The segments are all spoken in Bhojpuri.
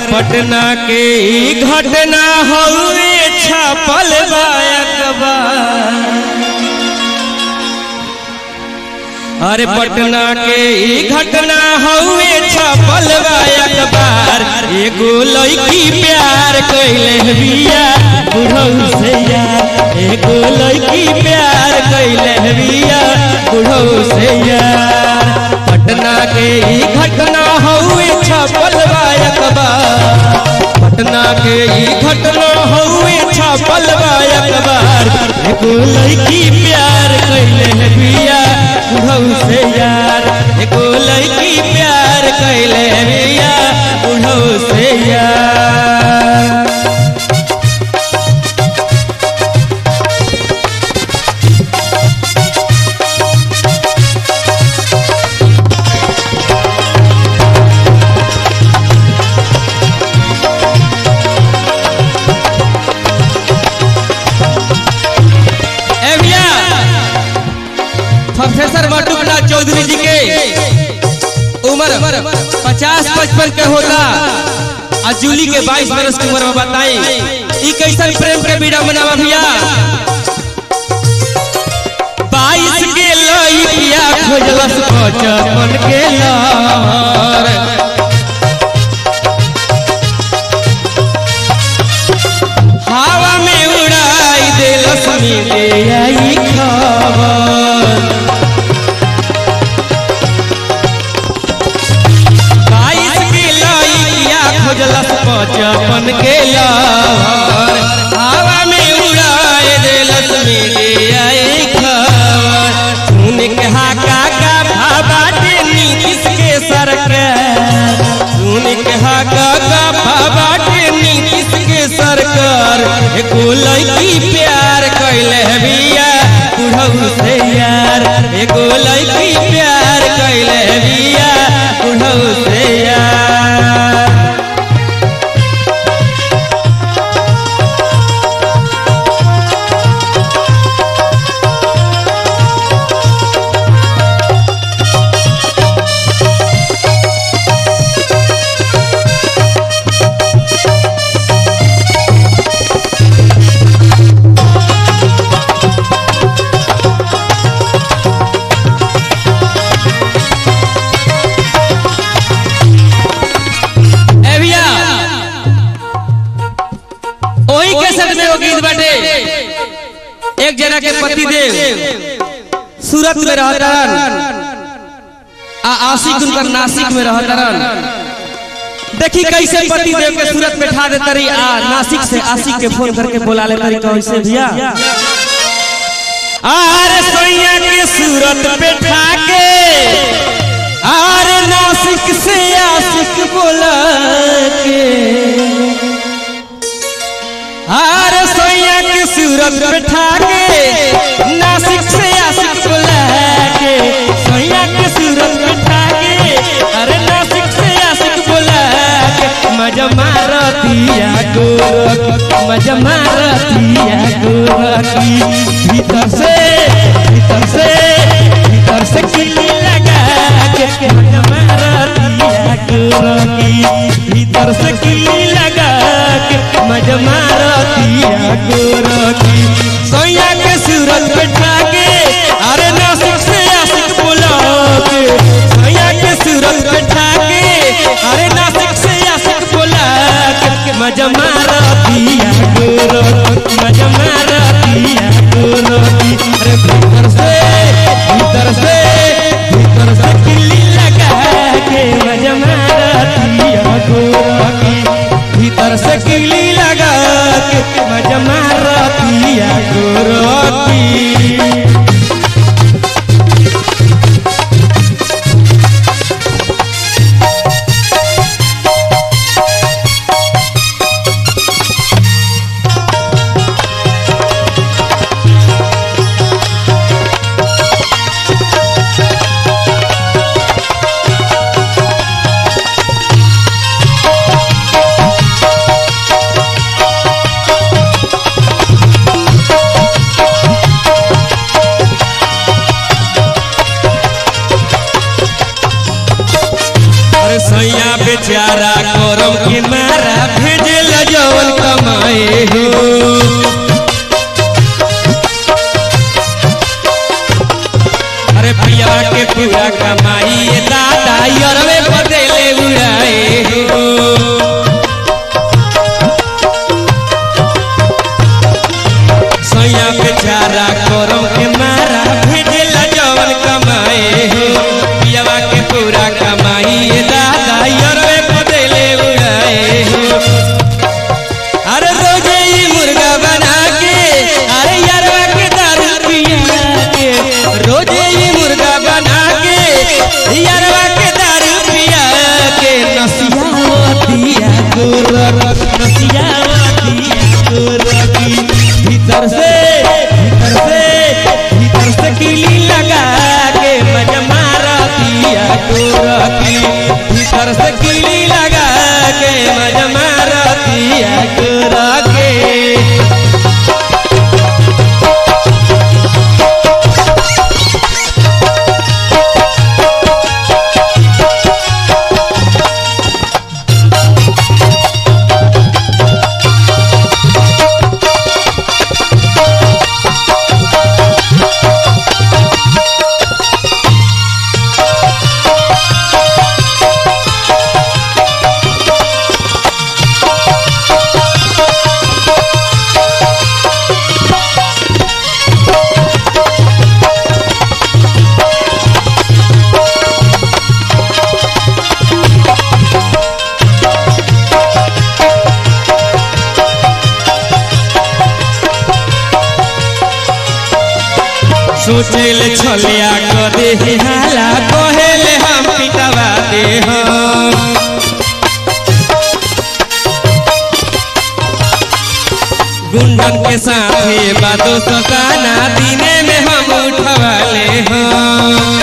पटना के ई घटना हउए छपल बा अखबार अरे पटना के ई घटना हउए छपल बा अखबार एगो लड़की प्यार कइले बिया बुढ़ऊ से यार एगो लड़की प्यार कइले बिया बुढ़ऊ से यार पटना के ई घटना हउए छपल बा अखबार पटना के ई घटना हउए छपल बा अखबार एगो लड़की प्यार कइले बिया बुढ़ऊ से यार एगो लड़की प्यार कइले बिया बुढ़ऊ से यार ए भैया प्रोफेसर मटुकनाथ चौधरी जी के उम्र पचास पचपन के होता आ जूली के बाईस बरस की उम्र में बताई ई कैसन प्रेम के बीड़ा मनावा भैया बाईस के लइकिया खोजलस पचपन के लहर हवा में उड़ाई देलस मिले आई खबर बाईस के लइकिया खोजलस पचपन के लहर हवा में उड़ाई देलस मिले आई खबर सुन के हाका का भाबाटे नीतीश के सरकार सुन के हाका का भाबाटे नीतीश के सरकार एको लड़की प्यार कैले बिया बुढ़ऊ से यार एको लड़की प्यार कैले बिया बुढ़ऊ से यार ए भैया ओही के साथ में वो गीत बाटे एक जना के पति देव सूरत में रहतरन आ आशिक उनकर नासिक में रहतरन देखी कैसे पति देव के सूरत में ठा देता रही आ नासिक से आशिक के फोन करके बुला लेता रही कैसे भैया आरे सोइया के सूरत पे ठा के आर नासिक से आशिक बोला के आर सोया के सूरत बैठा के नासिक से आशिक बोला के सोया के सूरत बैठा के अरे नासिक से आशिक बोला के मजा मारतिया गोरख मजा मारतिया गोरखी भीतर से भीतर से भीतर से किली लगा के मजा मारतिया गोरखी भीतर से किली लगा के मजा मारतिया गोरखी सोया के सूरत बैठा के अरे नासिक से आशिक बोला के सोया के सूरत बैठा के अरे नासिक से आशिक बोला के मजा मारतिया गोरखी मजा मारतिया गोरखी अरे भीतर से भीतर से भीतर से किल्ली लगा के मजा मारतिया गोरखी भीतर से किल्ली लगा के मजा मारतिया गोरखी सैया बेचारा करम के मारा भेजेला जवन कमाए हो पियावा के पूरा कमाई ये दादा यरवे बदले उड़ाए हो अरे रोजे ही मुर्गा बना के अरे यारवा के दारू पिया के रोजे ही मुर्गा बना के यारवा के दारू पिया के नसियावतिया गोरख नसियावतिया गोरखी भीतर से भीतर से भीतर से किली लगा के मजा मारतिया गोरखी भीतर से किली लगा के मजा मारतिया गोरखी सोचेल छलिया क दे हाला कहेले हम पिटवा दे हम गुंडन के साथे बादो सताना दिने में हम उठवाले हम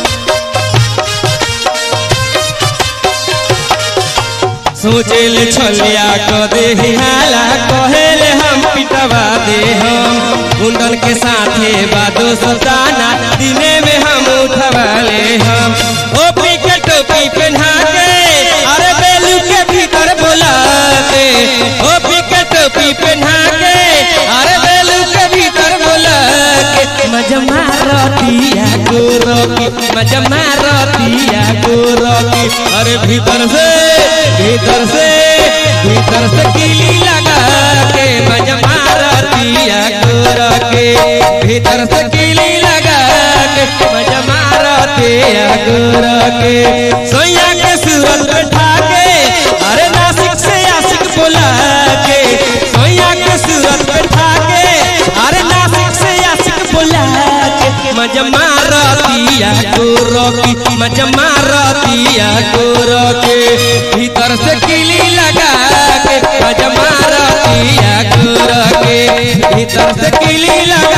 सोचेल छलिया क दे हाला कहेले हम पिटवा दे हम गुंडन के साथे बादो सताना दिने में हम उठवाले हम ओपी के टोपी पहना के अरे बेलू के भीतर बोला के ओपी के टोपी पहना के अरे बेलू के भीतर बोला के मजा मारतिया गोरकी मजा मारतिया गोरकी अरे भीतर से भीतर से भीतर से किली लगा के मजा मारतिया गोरकी भीतर से किली लगा के मजा मारतिया गोरकी सोया के सूरत बैठा के अरे नासिक से आशिक बोला के सोया के सूरत बैठा के अरे नासिक से आशिक बोला के मजा मारतिया गोरकी मजा मारतिया गोरकी भीतर से किली लगा के मजा मारतिया गोरकी भीतर से किली लगा